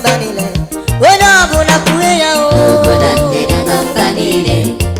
mba niile onye ọbụla kwue ya o Obodo ndịda na mba niile.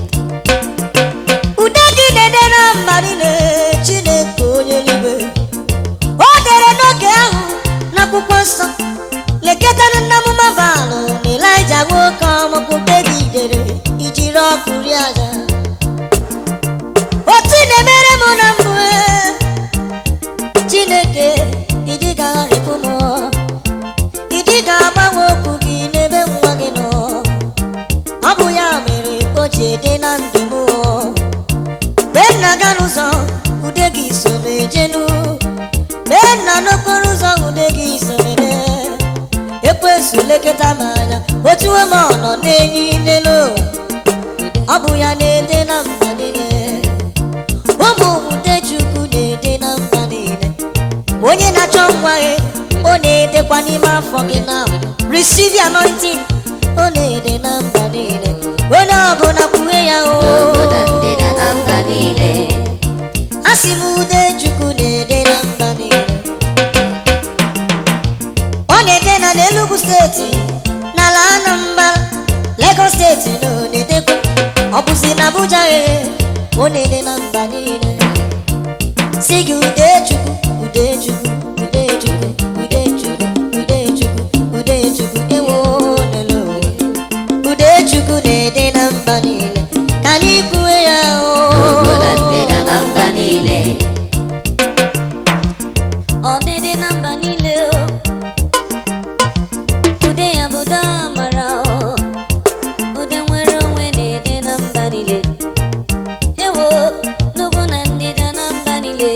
ude gị na-ede na mba niile chineke onye eluigwe o dere n'oge ahụ n'akwụkwọ nsọ lekọtara nna m mabalụ na elija nwoke ọmụkwụ david dere ijiri ọkụ rie aja otu ị na-emere m na mbụ eh, chineke ịdị ga-arịpụ m ịdị ga-agbanwe okwu gị n'ebe nwa gị nọ ọ bụ ya mere o ji ede na ndụ m mgbe m na-aga n'ụzọ ude gị so m ejenu mgbe m na n'okporo ụzọ ude gị so m ede ekwesu lekọta m anya otuwe m ọnọ n'enyi n'elu ụwa ọ bụ ya na-ede na mba niile ụmụ ude chukwu na-ede na mba niile onye na-achọ nwa gị ọ na-edekwa n'ime afọ gị na receive the anointing ọ na-ede na mba niile onye ọbụla kwue ya o Obodo ndịda na mba niile. asị m ude chukwu na-ede na mba niile ọ na-ede na n'Enugu steeti n'ala Anambra Lagos steeti na ọ na-edekwa ọ bụzi na Abuja ghere ọ na-ede na mba niile si gị ude chukwu ude chukwu ude chukwu ude chukwu ude chukwu ude chukwu ewo lelo ude chukwu na-ede na mba niile ka anyị kwue ya Obodo o ndịda na mba niile. ọdịdị na mba niile o ude ya bụ ude amara o ude nwere onwe na-ede na mba niile ewo n'ugwu na ndịda na mba niile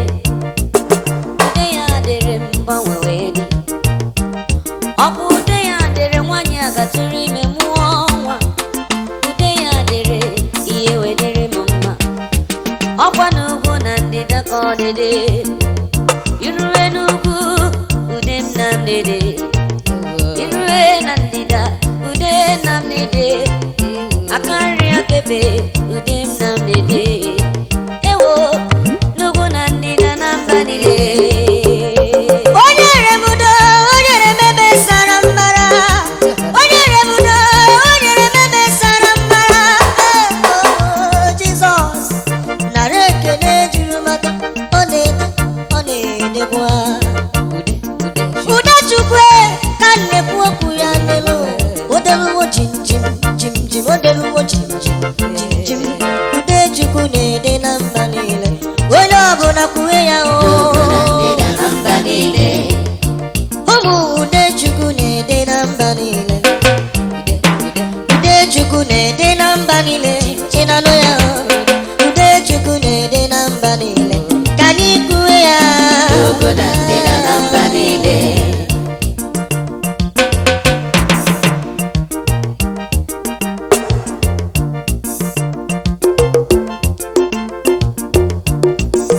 ude ya dịrị m mgbanwe wee dị ọ bụ ude ya dịrị nwaanyị a gatụrụ ime mụọ nwa ude ya dịrị ihe wedịrị m mma ọkwa n'ugwu na ndịda ka ọ dịdị irue n'ugwu ude m na mdede irue na ndịda ude na mdede aka nri akebe ude m na mdede ewo n'ugwu na ndịda na mba niile onye remudo onye remebe sara mbara onye remudo onye remebe sara mbara Oh, Jizọs nara ekele juru maka ọ na-ede ọ na-edekwa ude chukwu ka m na-ekwu okwu ya n'elu odeluwo jim jim jim jim odeluwo jim jim jim jim ude chukwu na-ede na mba niile onye ọbụla kwue ya Obodo o ndịda na mba niile. ụmụ ude chukwu na-ede na mba niile ude chukwu na-ede na mba niile chinanụ ya ude chukwu na-ede na mba niile ka anyị kwue ya Obodo ndịda